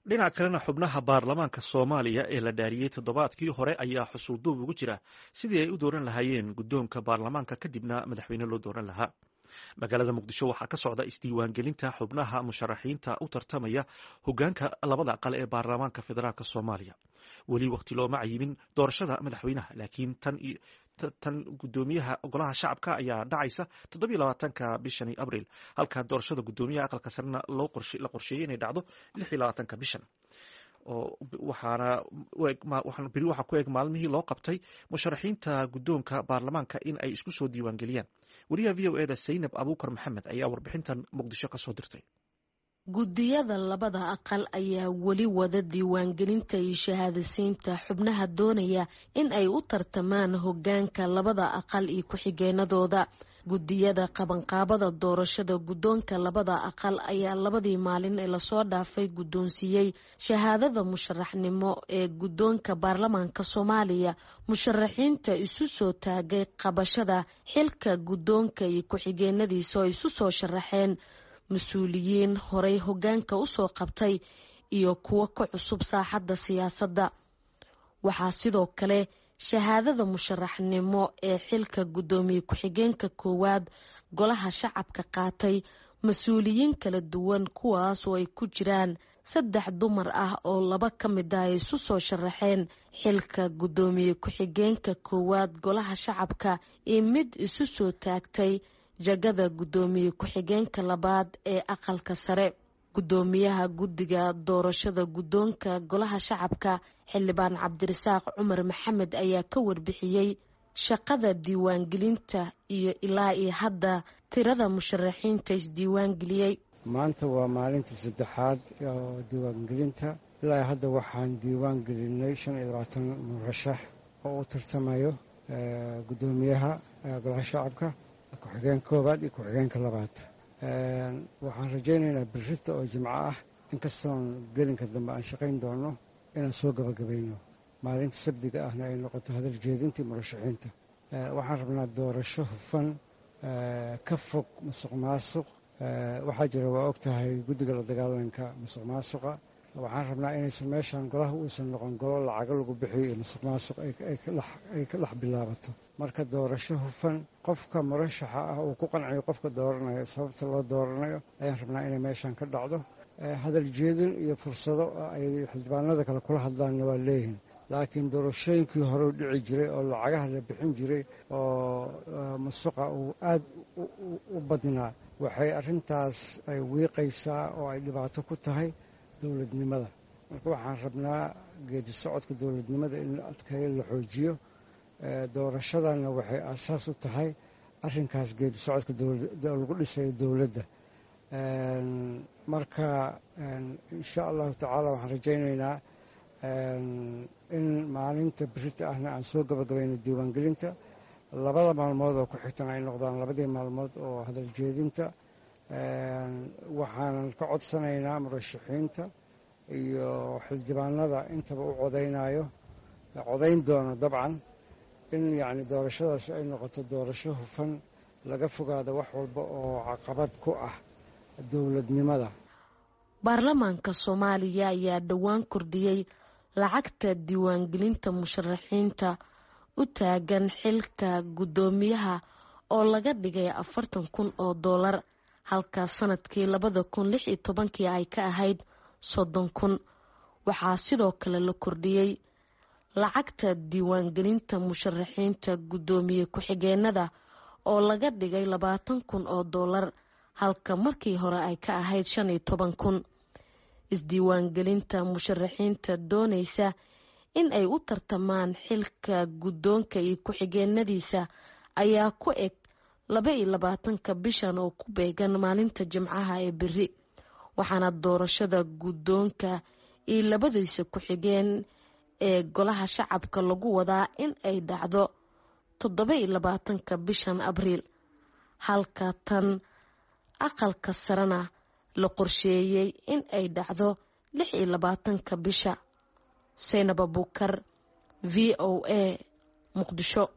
dhinac kalena xubnaha baarlamaanka soomaaliya ee la dhaariyey toddobaadkii hore ayaa xusuulduub ugu jira sidii ay u dooran lahaayeen guddoonka baarlamaanka kadibna madaxweyne loo dooran lahaa magaalada muqdisho waxaa ka socda isdiiwaangelinta xubnaha musharaxiinta u tartamaya hogaanka labada aqal ee baarlamaanka federaalk soomaaliya weli waqti looma cayimin doorashada madaxweynaha laakiin tan gudoomiyaha golaha shacabka ayaa dhacaysa toddobiyo labaatanka bishani abril halka doorashada gudoomiyaha aqalka sarena la qorsheeyey inay dhacdo lix iyo labaatanka bishan waxaana beri waxaa ku eg maalmihii loo qabtay musharaxiinta guddoonka baarlamaanka in ay isku soo diiwaangeliyaan wariyaha v o eda saynab abuukar maxamed ayaa warbixintan muqdisho ka soo dirtay guddiyada labada aqal ayaa weli wada diiwaangelinta iyo shahaadasiinta xubnaha doonaya in ay u tartamaan hogaanka labada aqal iyo ku-xigeenadooda guddiyada qabanqaabada doorashada guddoonka labada aqal ayaa labadii maalin ee lasoo dhaafay guddoonsiiyey shahaadada musharaxnimo ee guddoonka baarlamaanka soomaaliya musharaxiinta isu soo taagay qabashada xilka guddoonka iyo ku-xigeenadiisa oo isu soo sharaxeen mas-uuliyiin horey hogaanka usoo qabtay iyo kuwo ka cusub saaxadda siyaasadda waxaa sidoo kale shahaadada musharaxnimo ee xilka guddoomiye ku-xigeenka koowaad golaha shacabka qaatay mas-uuliyiin kala duwan kuwaas oo ay ku jiraan saddex dumar ah oo laba ka mid ah ay isu soo sharaxeen xilka guddoomiye ku-xigeenka koowaad golaha shacabka iyo mid isu soo taagtay jagada guddoomiye ku-xigeenka labaad ee aqalka sare guddoomiyaha guddiga doorashada guddoonka golaha shacabka xildhibaan cabdirasaaq cumar maxamed ayaa ka warbixiyey shaqada diiwaangelinta iyo ilaa iyo hadda tirada musharaxiinta isdiiwaangeliyey maanta waa maalinta saddexaad oo diiwaangelinta ilaa hadda waxaan diiwaan gelinay shan iyo labaatan murashax oo u tartamayo guddoomiyaha golaha shacabka ku-xigeenka koowaad iyo ku-xigeenka labaad waxaan rajaynaynaa birrita oo jimco ah inkastoon gelinka dambe aan shaqayn doono inaan soo gabagabayno maalinta sabdiga ahna ay noqoto hadal jeedintii murashaxiinta waxaan rabnaa doorasho hufan ka fog musuq maasuq waxaa jira waa og tahay guddiga la dagaalanka musuq maasuqa waxaan rabnaa inaysan meeshaan golaha uusan noqon golo lacago lagu bixiyo iyo musuq maasuq ay ka dhex bilaabato marka doorasho hufan qofka murashaxa ah uu ku qanciyo qofka dooranayo sababta loo dooranayo ayaan rabnaa inay meeshaan ka dhacdo hadal jeedin iyo fursado ay xildhibaanada kale kula hadlaanna waa leeyihin laakiin doorashooyinkii hore u dhici jiray oo lacagaha la bixin jiray oo musuqa uu aad u badnaa waxay arrintaas ay wiiqaysaa oo ay dhibaato ku tahay dowladnimada marka waxaan rabnaa geedi socodka dowladnimada in la adkeeyo la xoojiyo doorashadana waxay aasaas u tahay arrinkaas geedi socodka lagu dhisayo dowladda marka insha allahu tacaala waxaan rajaynaynaa in maalinta birita ahna aan soo gabagabayno diiwaangelinta labada maalmood oo ku xigtan ay noqdaan labadii maalmood oo hadal jeedinta waxaanan ka codsanaynaa murashaxiinta iyo xildhibaanada intaba u codaynayo codayn doono dabcan in yacni doorashadaasi ay noqoto doorasho hufan laga fogaado wax walba oo caqabad ku ah dowladnimada baarlamaanka soomaaliya ayaa dhowaan kordhiyey lacagta diiwaangelinta musharaxiinta u taagan xilka guddoomiyaha oo laga dhigay afartan kun oo doolar halka sanadkii labada kun lix iyo tobankii ay ka ahayd soddon kun waxaa sidoo kale la kordhiyey lacagta diiwaangelinta musharaxiinta guddoomiye ku-xigeenada oo laga dhigay labaatan kun oo doolar halka markii hore ay ka ahayd shan iyo toban kun isdiiwaangelinta musharaxiinta doonaysa in ay u tartamaan xilka guddoonka iyo ku-xigeenadiisa ayaa ku eg laba iyo labaatanka bishan oo ku beegan maalinta jimcaha ee beri waxaana doorashada guddoonka iyo labadiisa ku-xigeen ee golaha shacabka lagu wadaa in ay dhacdo toddoba iyo labaatanka bishan abriil halka tan aqalka sarena la qorsheeyey in ay dhacdo lix iyo labaatanka bisha saynab abuukar v o a muqdisho